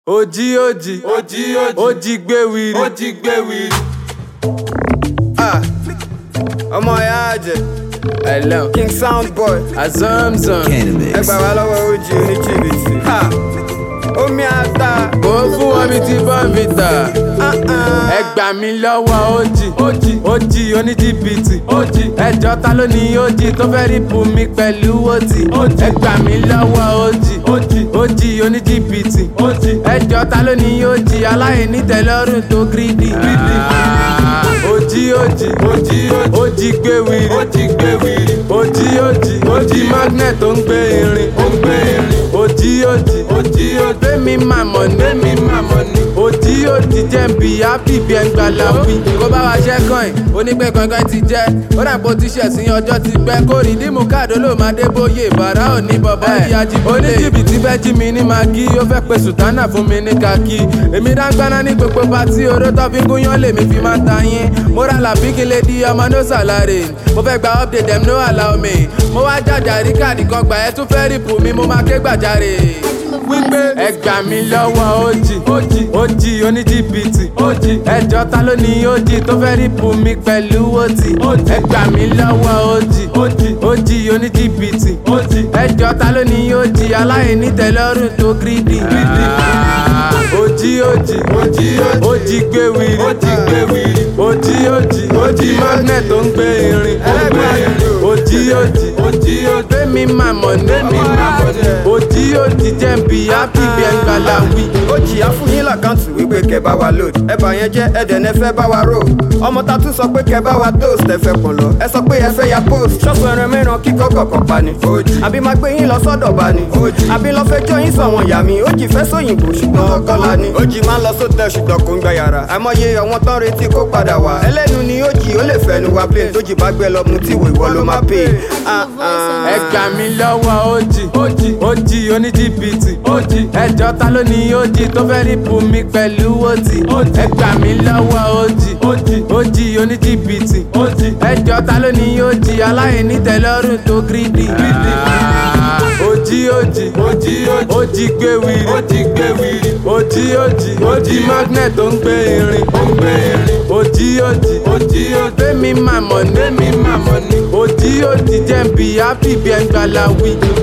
Ojí ojí Ojí ojí ojí gbé wiri. ó jí gbé wiri. Ah, ọmọ ìyá àjẹ Hello. king sound boy Azamzam. ẹ gbà wá lọ́wọ́ ojì oníjìbìtì. Ha, omi ata. Kò fún wọn bí ti bọ́ǹfìtà. Ah, ah. Ẹ gbà mí lọ́wọ́ ojì. Ojì ojì oníjìbìtì. Ojì ẹjọ́ ta ló ní ojì tó fẹ́ rí bù mí pẹ̀lú ojì. Ẹ gbà mí lọ́wọ́ ojì. Ojì ojì oníjìbìtì. Ojì ẹjọ́ ta ló ní ojì aláìní tẹ́lọ́rùn tó gírídì. Ojì ojì Ojí ojí ojì gbé wiri. ó jí gbé wiri. Ojì ojì ojì magnet tó ń gbé irin. ó ń gbé irin. Ojì ojì Ojí ojí Gbémi màmọ́ ní mi màmọ́ ni. Ojì ojì jẹ́ ń bí happy bí ẹ̀ ń gbà láwí. Kó bá wa ṣẹ́ kàn ẹ̀, onípẹ́ kankan ti jẹ́. Ó dà pé o ti ṣẹ̀ sí ọjọ́ ti pẹ́. Kó rí dímú káàdó ló máa dé bóyè. Bàrá ò ní bọ̀bọ̀ ìyá Jíbólé. Oníjìbìtì fẹ́ jí mi ní magi. Ó fẹ́ pe sùtánà fún mi ní kaki. Èmi dáńgbáná ní gbogbo patí. Oró tó fi gúnyán lèmi fi máa ta yín. Mo ra làbí kí lè di ọmọ no salary. Mo fẹ́ gba update dem no allow me. Mo wá jàjà rí káàdì kan gbà ẹ́ tún fẹ́ rìpù mi. Mo máa ké gbàjarè wípé ẹ gbà mí lọ́wọ́ ojì ojì ojì oníjìbìtì ojì ẹjọ́ ta ló ní ojì tó fẹ́ rí bù mí pẹ̀lú ojì ẹ gbà mí lọ́wọ́ ojì ojì ojì oníjìbìtì ojì ẹjọ́ ta ló ní ojì aláìní tẹ́lọ́rùn tó gírídì. ojì ojì Ojí ojí ojì gbé wiri ó jí gbé wiri. ojì ojì ojì magnet tó ń gbé irin Ẹlẹ́gbẹ̀ẹ́ ìlú. ojì ojì Ojí ojí Gbémi màmọ́ ní Gbémi màmọ́ ní. Ojì ojì jẹ́ ń bí happy bí ẹ̀ ń gbà láwí. ojì á fún yín làkáǹtì wípé kẹ bá wa load ẹ bá yẹn jẹ ẹdẹ ní ẹ fẹ́ bá wa rò ọmọ ta tún sọ pé kẹ bá wa toast ẹ fẹ́ pọ̀n lọ ẹ sọ pé ẹ fẹ́ ya post ṣọ́ọ̀bù ẹran mẹ́ran kíkọ́ kọ̀ọ̀kan pa ni ojì àbí máa gbé yín lọ sọ́dọ̀ bá ni ojì àbí lọ fẹ́ jọ yín sọ̀wọ́n yà mí ojì fẹ́ sóyìnbó ṣùgbọ́n ọkọ́lá ni ojì máa ń lọ sótẹ́ ṣùgbọ́n kò ń gba yàrá àmọye àwọn tán retí kó padà wá ẹlẹ́nu ni ojì ó lè fẹ́nu wa plane tójì bá gbé lọ mu tí ìwò ìwọ ló máa pè Ah, ah. Ẹ gbà mí lọ́wọ́ ojì ojì ojì oníjìbìtì ojì ẹjọ́ ta ló ní ojì tó fẹ́ rí bù mí pẹ̀lú ojì ẹ gbà mí lọ́wọ́ ojì ojì ojì oníjìbìtì ojì ẹjọ́ ta ló ní ojì aláìní tẹ́lọ́rùn tó gírídì. Ojì ojì Ojí ojí ojì gbé wiri ó jí gbé wiri. ojì ojì ojì magnet tó ń gbé irin ó ń gbé irin. ojì ojì Ojí ojí Gbémi màmọ́ ní mi màmọ́ ni. Ojì ojì jẹ́ ń bí happy bí ẹ̀ ń gbà láwí.